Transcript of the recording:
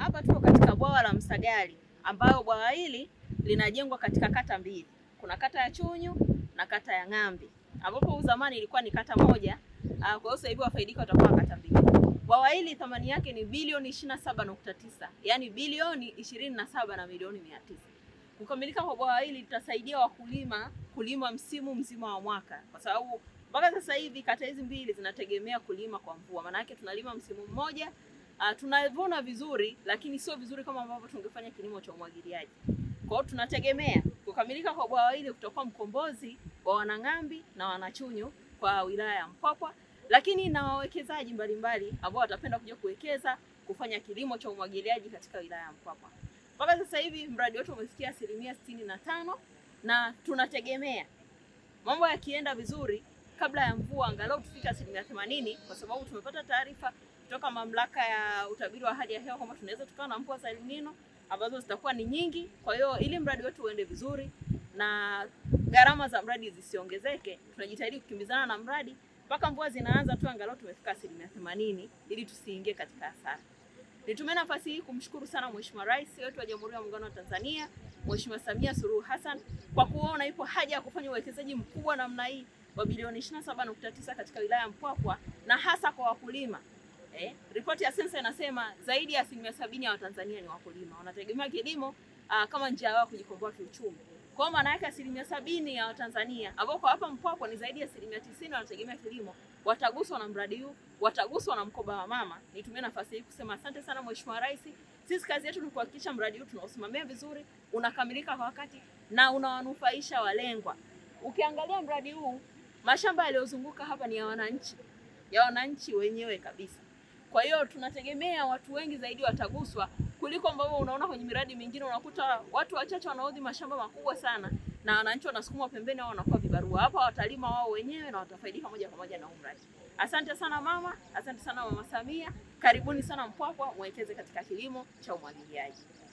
hapa tuko katika bwawa la Msagali ambayo bwawa hili linajengwa katika kata mbili. Kuna kata ya Chunyu na kata ya Ng'ambi ambapo zamani ilikuwa ni kata moja. Uh, kwa hiyo sasa hivi wafaidika watakuwa kata mbili. Bwawa hili thamani yake ni bilioni 27.9, yaani bilioni 27 na milioni 900. Kukamilika kwa bwawa hili litasaidia wakulima kulima msimu mzima wa mwaka, kwa sababu mpaka sasa hivi kata hizi mbili zinategemea kulima kwa mvua. Maana yake tunalima msimu mmoja, uh, tunavuna vizuri, lakini sio vizuri kama ambavyo tungefanya kilimo cha umwagiliaji. Kwa hiyo tunategemea kukamilika kwa bwawa hili kutakuwa mkombozi wa Wanang'ambi na Wanachunyu kwa wilaya ya Mpwapwa, lakini na wawekezaji mbalimbali ambao watapenda kuja kuwekeza kufanya kilimo cha umwagiliaji katika wilaya ya Mpwapwa. Mpaka sasa hivi mradi wetu umefikia asilimia sitini na tano na tunategemea mambo yakienda vizuri kabla ya mvua angalau tufike asilimia themanini kwa sababu tumepata taarifa kutoka mamlaka ya utabiri wa hali ya hewa kwamba tunaweza tukawa na mvua za El Nino ambazo zitakuwa ni nyingi. Kwa hiyo ili mradi wetu uende vizuri na gharama za mradi zisiongezeke, tunajitahidi kukimbizana na mradi mpaka mvua zinaanza tu, angalau tumefika asilimia themanini ili tusiingie katika hasara. Nitumie nafasi hii kumshukuru sana Mheshimiwa Rais wetu wa Jamhuri ya Muungano wa Tanzania, Mheshimiwa Samia Suluhu Hassan kwa kuona ipo haja ya kufanya uwekezaji mkubwa namna hii wa bilioni 27.9 katika wilaya ya Mpwapwa na hasa kwa wakulima. Eh, ripoti ya sensa inasema zaidi ya asilimia sabini ya Watanzania ni wakulima, wanategemea kilimo aa, kama njia yao kujikomboa kiuchumi. Kwa hiyo maana yake asilimia sabini ya Watanzania ambao kwa hapa Mpwapwa ni zaidi ya asilimia tisini wanategemea kilimo, wataguswa na mradi huu, wataguswa na mkoba wa mama. Nitumie nafasi hii kusema asante sana Mheshimiwa Rais. Sisi kazi yetu ni kuhakikisha mradi huu tunausimamia vizuri, unakamilika kwa wakati na unawanufaisha walengwa. Ukiangalia mradi huu, mashamba yaliyozunguka hapa ni ya wananchi, ya wananchi wenyewe kabisa. Kwa hiyo tunategemea watu wengi zaidi wataguswa kuliko ambavyo unaona kwenye miradi mingine, unakuta watu wachache wanaodhi mashamba makubwa sana na wananchi wanasukumwa pembeni au wanakuwa vibarua. Hapa watalima wao wenyewe na watafaidika moja kwa moja na huu mradi. Asante sana mama, asante sana Mama Samia, karibuni sana Mpwapwa, mwekeze katika kilimo cha umwagiliaji.